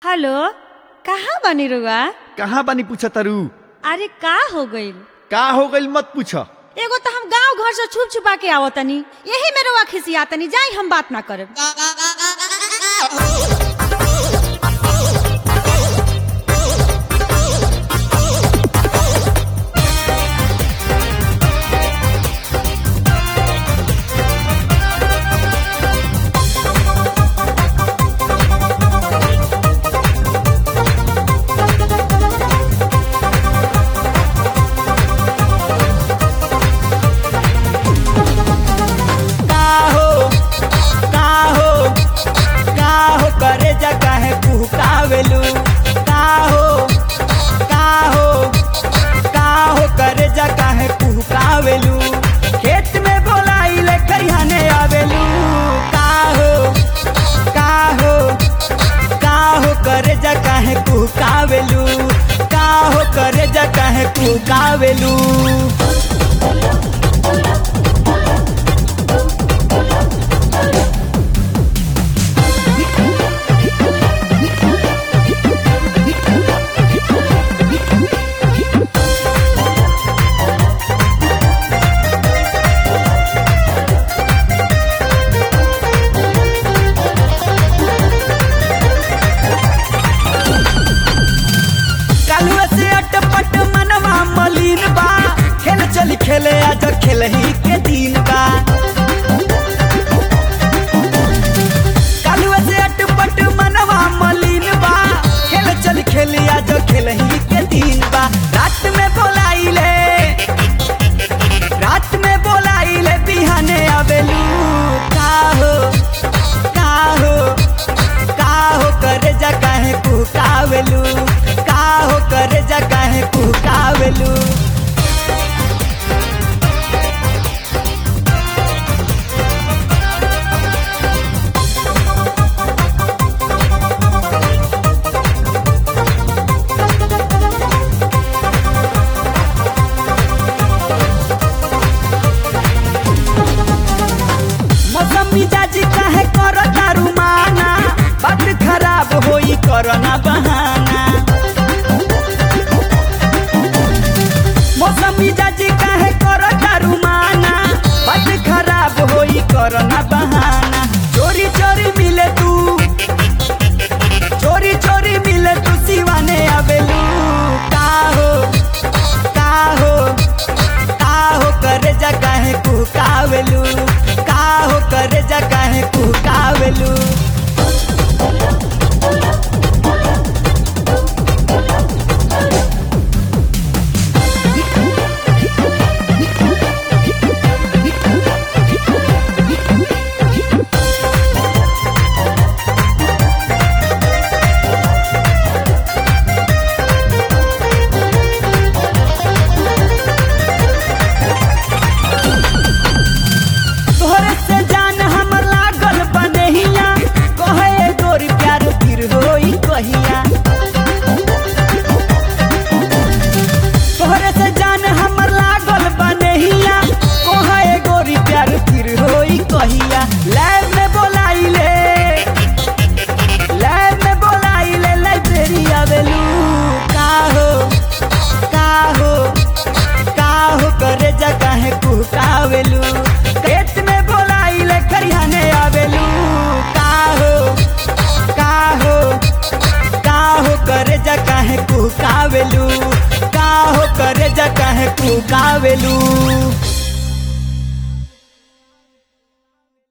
hello कहाँ बानी रुआ कहाँ बानी पूछ तरु अरे का हो गइल का हो गइल मत पूछ एगो तो हम गांव घर से छुप छुपा के आवतनी यही में रुआ खिसियातनी जाई हम बात ना करब का हो का हो का हो करे जा काहे कुहकावेलू का हो का हो का हो करे जा काहे कुहकावेलू खेत में बोलाइले खरियाने आवेलू का हो का हो का हो करे जा काहे कुहकावेलू का हो करे जा काहे कुहकावेलू कालुआ से अटपट मनवा मलिन बा खेल चली खेले आज खेल ही के दिन बा कालुआ से अटपट मनवा मलिन बा खेल चली खेले आज खेल ही के दिन बा रात में बोलाइले रात में बोलाइले बिहाने आवेलू का हो का हो का हो करे जा काहे कुहकावेलू का हो करे जा काहे कुहकावेलू मौसम मिजाज काहे कर दारू माना बात खराब होई करना बहाना मौसम मिजाज काहे कर दारू माना बात खराब होई करना बहाना चोरी चोरी मिले तू चोरी चोरी मिले तू सिवाने आवेलू का हो का हो का हो करे जा काहे कुहकावेलू का हो करे जा काहे कुहकावेलू तोहरे से जान हम लागल बनहिया कहे गोरी प्यार फिर होई कहिया तोहरे से जान हम लागल बनहिया कहे गोरी प्यार फिर होई कहिया लैब में बोलाइले लैब में बोलाइले लाइब्रेरी आवेलू का हो का हो का हो करे जा काहे कुहकावेलू खेत में बोलाइले खरियाने आवेलू का हो का हो का हो करे जा काहे कुहकावेलू का हो करे जा काहे कुहकावेलू